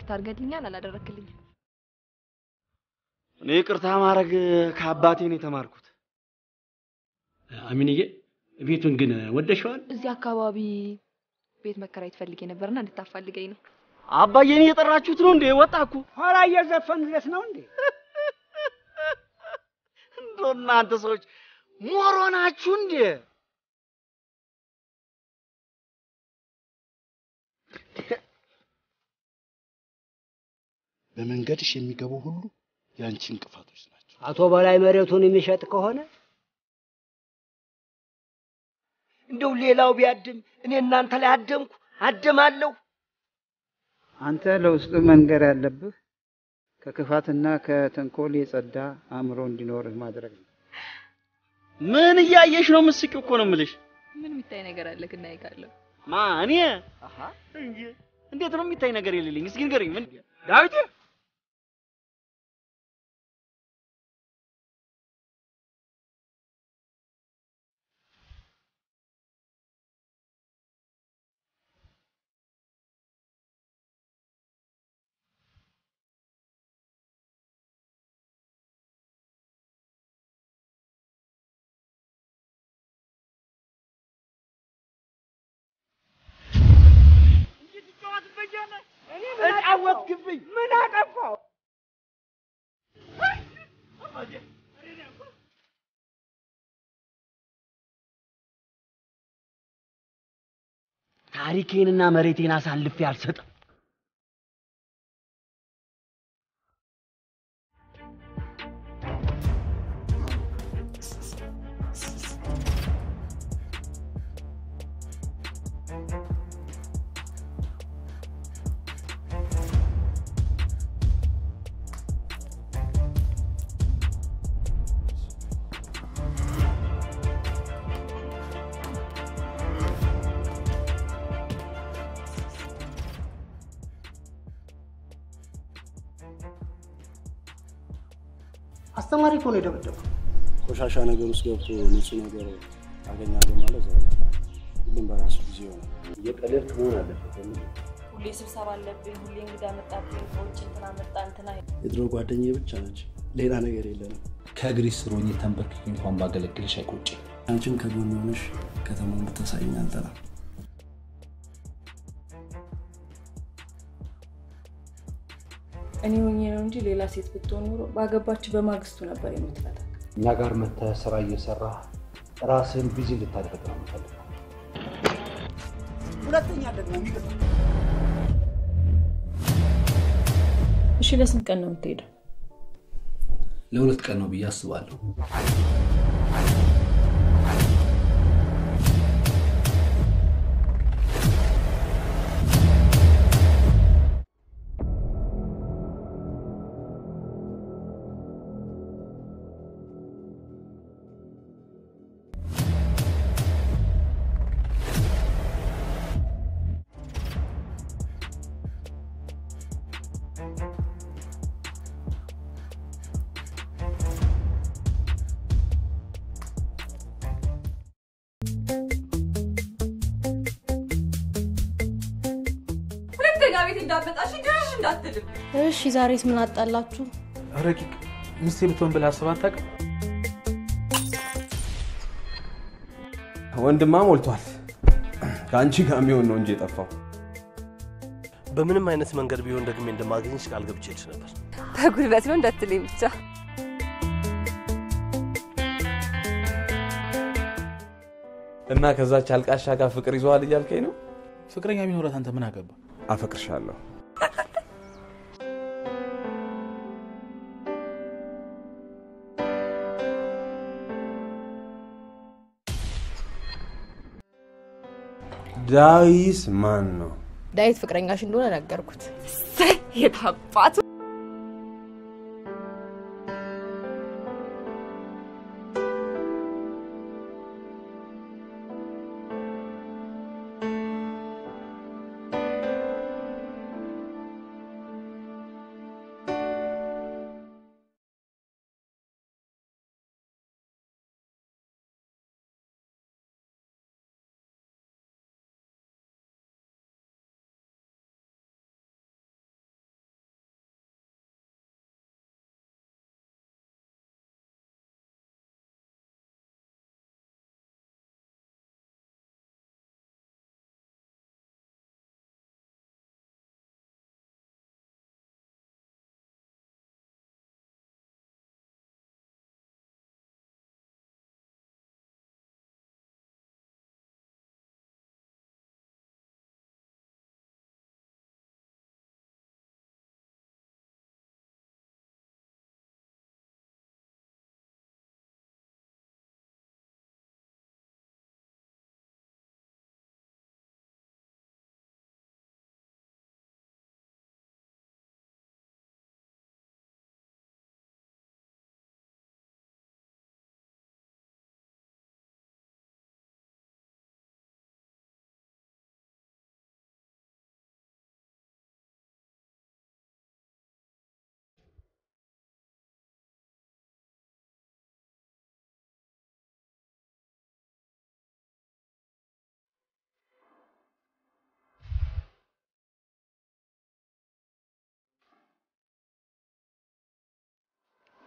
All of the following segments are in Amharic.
ይቅርታ አድርገልኛል አላደረክልኝም? እኔ ይቅርታ ማድረግ ከአባቴ ነው የተማርኩት። አሚንዬ ቤቱን ግን ወደሸዋል? እዚህ አካባቢ ቤት መከራየት ፈልጌ ነበርና እንድታፋልገኝ ነው። አባዬን እየጠራችሁት ነው እንዴ? ወጣ እኮ ኋላ እየዘፈንለት ነው እንዴ? እንደው እናንተ ሰዎች ሞሮ ናችሁ እንዴ? በመንገድሽ የሚገቡ ሁሉ የአንቺ እንቅፋቶች ናቸው። አቶ በላይ መሬቱን የሚሸጥ ከሆነ እንደው ሌላው ቢያድም እኔ እናንተ ላይ አደምኩ አደማለሁ። አንተ ለውስጥ መንገር ያለብህ ከክፋትና ከተንኮል የጸዳ አእምሮ እንዲኖርህ ማድረግ ነው። ምን እያየሽ ነው? ምስቂው እኮ ነው የምልሽ። ምን የሚታይ ነገር አለ ግን አይቃለሁ። ማ እኔ እንጂ እንዴት ነው የሚታይ ነገር የሌለኝ? እስኪ ንገረኝ። ምን ዳዊት ተጫወትክብኝ። ምን አጠፋው? ታሪኬንና መሬቴን አሳልፌ አልሰጥም። አስተማሪ እኮ ነው የደበደበው። ቆሻሻ ነገር ውስጥ ገብቶ ንጹህ ነገር አገኛለሁ ማለት ዘ ሁሉም በራሱ ጊዜ ይሆናል። እየቀለድክ መሆን አለበት። ሁሌ ስብሰባ አለብኝ፣ ሁሌ እንግዳ መጣብኝ፣ ከውጭ እንትና መጣ እንትና የድሮ ጓደኛዬ ብቻ ነች፣ ሌላ ነገር የለንም። ከእግሪ ስር ሆኜ ተንበርክኬ እንኳን ባገለግልሽ አይቆጭም። አንቺም ከጎን ሆነሽ ከተማውን ብታሳይኝ አልጠላም። እኔ ሆኜ ነው እንጂ ሌላ ሴት ብትሆን ኖሮ ባገባች በማግስቱ ነበር የምትፈታ። እኛ ጋር መተህ ስራ እየሰራ ራስህን ቢዚ እንድታደርግ ነው የምፈልገው። ሁለተኛ ደግሞ የሚገባ እሺ፣ ለስንት ቀን ነው የምትሄደው? ለሁለት ቀን ነው ብዬ አስባለሁ። ሁለተኛ ቤት እንዳትመጣሽ ድርሽ እንዳትልም። እሺ ዛሬስ ምን አጣላችሁ? ረቂቅ ሚስቴ ብትሆን ብለህ አስበህ አታውቅም? ወንድማ ሞልቷል። ከአንቺ ጋር የሚሆን ነው እንጂ የጠፋው። በምንም አይነት መንገድ ቢሆን ደግሜ እንደማገኝሽ ቃል ገብቼልሽ ነበር። በጉልበት ነው እንዳትለኝ ብቻ። እና ከዛች አልቃሻ ጋር ፍቅር ይዘዋል እያልከኝ ነው? ፍቅረኛ ቢኖራት አንተ ምን አገባ? አፈቅርሻለሁ። ዳዊስ ማን ነው? ዳዊት ፍቅረኛሽ እንደሆነ ነገርኩት። የታባቱ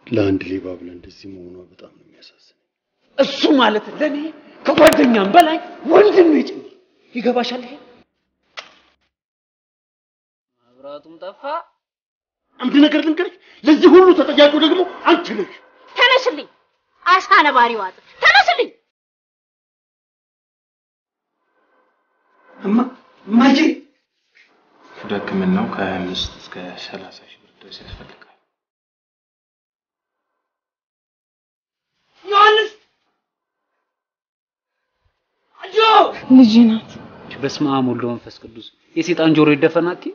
ለአንድ ሌባ ብለህ እንደዚህ መሆኗ በጣም ነው የሚያሳዝን። እሱ ማለት ለእኔ ከጓደኛም በላይ ወንድሜ ጭምር ይገባሻል። ይሄ መብራቱም ጠፋ። አንድ ነገር ልንገርሽ፣ ለዚህ ሁሉ ተጠያቂው ደግሞ አንቺ ነሽ። ተነስልኝ፣ አሳ ነባሪ ዋጥ፣ ተነስልኝ። እማ እማዬ ወደ ሕክምናው ከ25 እስከ 30 ሺህ ብር ድረስ ያስፈልጋል። ዮሐንስ አጆ ልጅ ናት። በስመ አብ ወወልድ ወመንፈስ ቅዱስ የሴጣን ጆሮ ይደፈናት።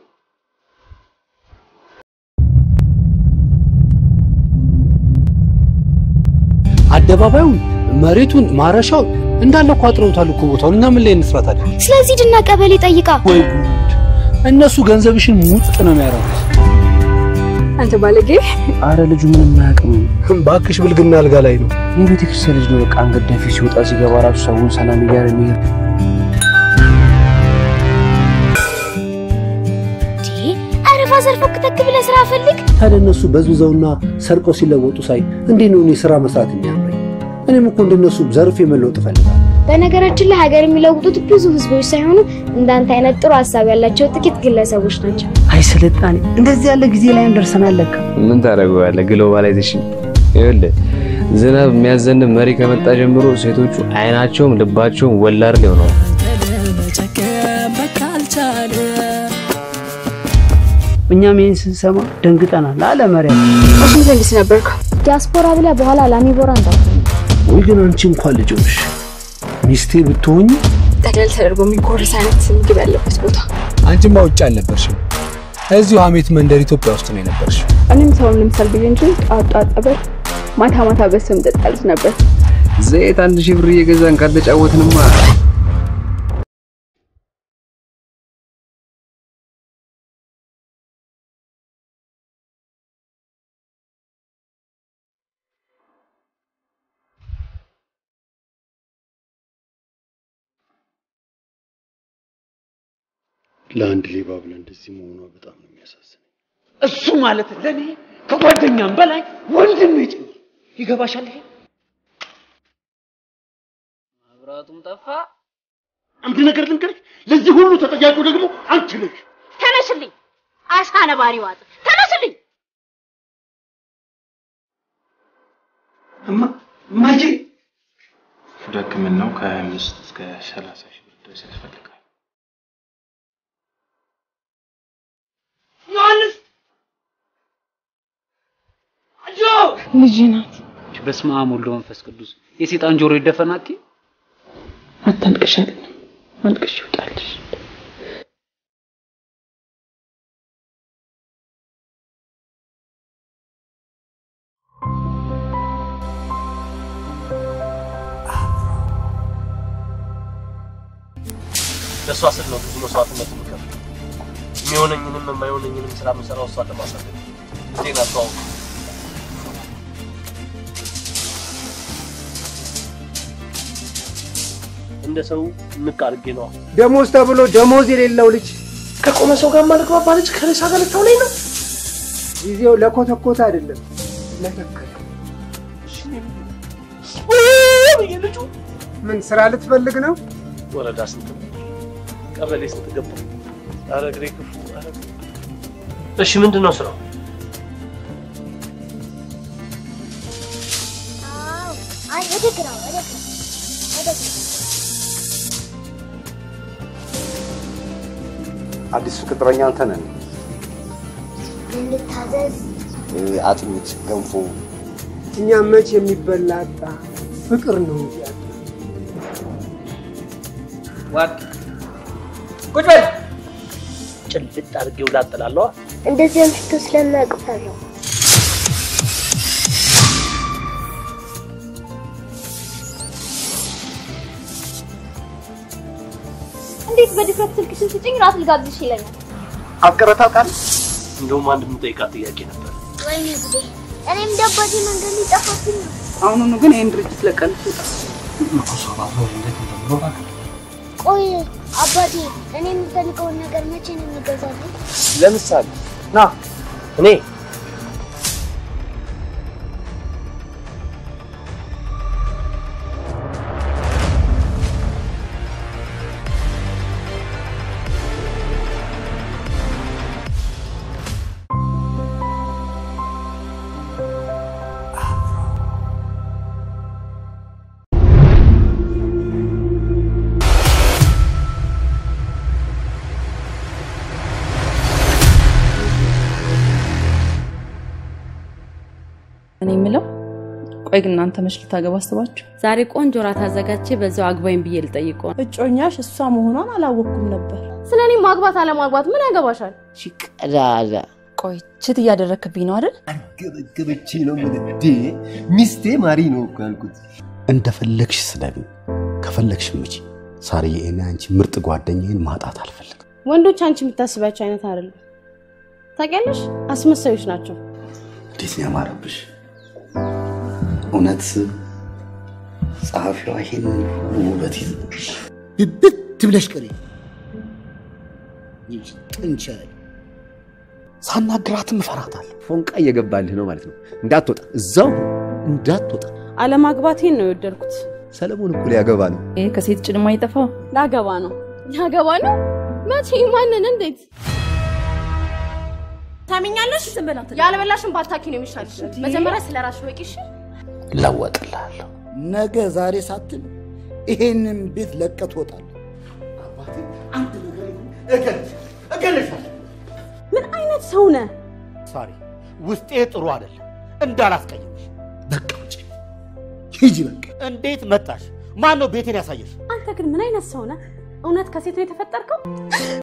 አደባባዩን፣ መሬቱን፣ ማረሻውን እንዳለ እኮ አጥረውታል እኮ ቦታውን እና ምን ላይ እንስራ ታዲያ? ስለዚህ ድና ቀበሌ ጠይቃ። ወይ ጉድ! እነሱ ገንዘብሽን ሙጥጥ ነው የሚያደርጉት። አንተ ባለጌ! አረ ልጁ ምንም አያውቅም። እባክሽ ብልግና አልጋ ላይ ነው። የቤተ ክርስቲያን ልጅ ነው። በቃ አንገት ደፊ ሲወጣ ሲገባ ራሱ ሰውን ሰላም እያለ የሚሄድ አረ ፋዘር ፎክ ተክ ብለህ ስራ ፈልግ። ታዲያ እነሱ በዝብዘውና ሰርቀው ሲለወጡ ሳይ እንዴት ነው እኔ ስራ መስራት የሚያምረኝ? እኔም እኮ እንደነሱ ዘርፌ መለወጥ እፈልጋለሁ። በነገራችን ላይ ሀገር የሚለውጡት ብዙ ህዝቦች ሳይሆኑ እንዳንተ አይነት ጥሩ ሀሳብ ያላቸው ጥቂት ግለሰቦች ናቸው። አይ ስልጣኔ እንደዚህ ያለ ጊዜ ላይ ደርሰናል ለካ። ምን ታደርገዋለህ? ግሎባላይዜሽን ይኸውልህ፣ ዝናብ የሚያዘንብ መሪ ከመጣ ጀምሮ ሴቶቹ አይናቸውም ልባቸውም ወላድ ሆነዋል። እኛም ይህን ስንሰማ ደንግጠናል አለ መሪያ። እሺ ዘንድስ ነበርኩ ዲያስፖራ ብለህ በኋላ ላሚቦራ እንዳትሆን። ወይ ግን አንቺ እንኳን ልጅ ሆንሽ ሚስቴ ብትሆኝ ጠቅለል ተደርጎ የሚጎረስ አይነት ምግብ ያለበት ቦታ። አንቺማ ውጭ አልነበርሽም። እዚሁ ሀሜት መንደር ኢትዮጵያ ውስጥ ነው የነበርሽው። እኔም ሰውን ልምሰል ብዬ እንጂ ጧት ጧት ጠበል፣ ማታ ማታ በስም ጠጣልት ነበር። ዘይት አንድ ሺህ ብር እየገዛን ካልተጫወትንማ ለአንድ ሌባ ብለህ እንደዚህ መሆኗ በጣም ነው የሚያሳዝን። እሱ ማለት ለእኔ ከጓደኛም በላይ ወንድሜ ጭምር ይገባሻል። ይሄ መብራቱም ጠፋ። አንድ ነገር ልንገርሽ፣ ለዚህ ሁሉ ተጠያቂው ደግሞ አንቺ ነሽ። ተነስልኝ፣ አሳ ነባሪ ዋጥ፣ ተነስልኝ። እማ እማዬ ወደ ሕክምናው ከ25 እስከ 30 ሺህ ብር ድረስ ያስፈልጋል። ዮሐንስ አጆ ልጅ ናት። በስመ አብ ወወልድ ወመንፈስ ቅዱስ የሴጣን ጆሮ ይደፈናት። አታልቅሻል፣ አልቅሽ ይውጣልሽ። ለእሷ ስል ነው ብዙ መስዋዕትነት የምከፍለው። የሚሆነኝንም የማይሆነኝንም ስራ የምሰራው እሷን ለማሳደግ ነው። ልጄን አስተዋውቅ። እንደ ሰው ንቅ አድርጌ ነው ደሞዝ ተብሎ ደሞዝ የሌለው ልጅ ከቆመ ሰው ጋር ማልግባባ ልጅ ከሬሳ ጋር ልታውለኝ ነው። ጊዜው ለኮተኮት አይደለም ለተከለ። ልጁ ምን ስራ ልትፈልግ ነው? ወረዳ ስንት ነው? ቀበሌ ስንት ገባ? ኧረ እግሬ ክፉ። ኧረ እሺ፣ ምንድን ነው ስራው? አይ ወደ ግራ ወደ ግራ ወደ ግራ አዲሱ ቅጥረኛ አንተ ነህ። እንታዘዝ። አጥሚት፣ ገንፎ እኛ መች የሚበላ አጣ ፍቅር ነው እንጂ ያጣ። ዋጥ ቁጭ በል። ጭልጥ አድርጌው ላጥላለዋ። እንደዚህ አምሽቶ ስለማያቅፋለሁ እንዴት በድፍረት ስልክሽን ስጭኝ ራት ልጋብዝሽ ይለኛል። አፍቅረህ ታውቃለህ? እንደውም አንድ የምጠይቃት ጥያቄ ነበር። ወይኔ ጉዴ! እኔም ዳባቴ መንገድ ሊጠፋብኝ ነው። አሁኑኑ ግን ይህን ድርጅት ለቀን ውጣ። ቆይ አባቴ፣ እኔ የምፈልገውን ነገር መቼ ነው የሚገዛልኝ? ለምሳሌ ና እኔ ቆይ ግን እናንተ መች ልታገባ አስባችሁ? ዛሬ ቆንጆ ራት አዘጋጅቼ በዛው አግባኝ ብዬ ልጠይቀው። እጮኛሽ እሷ መሆኗን አላወቅኩም ነበር። ስለ እኔ ማግባት አለማግባት ምን ያገባሻል? ቀዳዳ ቆይ ችት እያደረክብኝ ነው አይደል? ገበገበች ነው ምንዴ ሚስቴ ማሪ ነው እኮ ያልኩት። እንደፈለግሽ ስለሚ ከፈለግሽ ምጪ። ሳርዬ፣ እኔ አንቺ ምርጥ ጓደኛዬን ማጣት አልፈልግም። ወንዶች አንቺ የምታስቢያቸው አይነት አይደሉም። ታውቂያለሽ፣ አስመሳዮች ናቸው። እንዴት ነው ያማረብሽ! እውነት ጸሐፊዋ ይሄንን ሁሉ ውበት ይዘሽ ብብት ብለሽ ቅሪ። ጥንቸል ሳናግራትም እፈራታለሁ። ፎንቃ እየገባልህ ነው ማለት ነው። እንዳትወጣ እዛው እንዳትወጣ። አለማግባቴን ነው የወደድኩት። ሰለሞን እኮ ሊያገባ ነው። ይሄ ከሴት ጭን የማይጠፋ ላገባ ነው። ያገባ ነው? መቼ? ማንን? እንዴት? ታሚኛለሽ? ያልበላሽን ባታኪ ነው የሚሻልሽ። መጀመሪያ ስለ ራስሽ ወቂ። እሺ? ለወጥልሃለሁ። ነገ ዛሬ ሳትል ይሄንን ቤት ለቀህ ትወጣለህ። አንድ ነገር እገልሻለሁ። ምን አይነት ሰው ነህ? ሳሪ፣ ውስጤ ጥሩ አይደለም። እንዳላስቀይምሽ በቃ ውጪ፣ ሂጂ በቃ። እንዴት መጣሽ? ማን ነው ቤቴን ያሳየሽ? አንተ ግን ምን አይነት ሰው ነህ? እውነት ከሴት ነው የተፈጠርከው?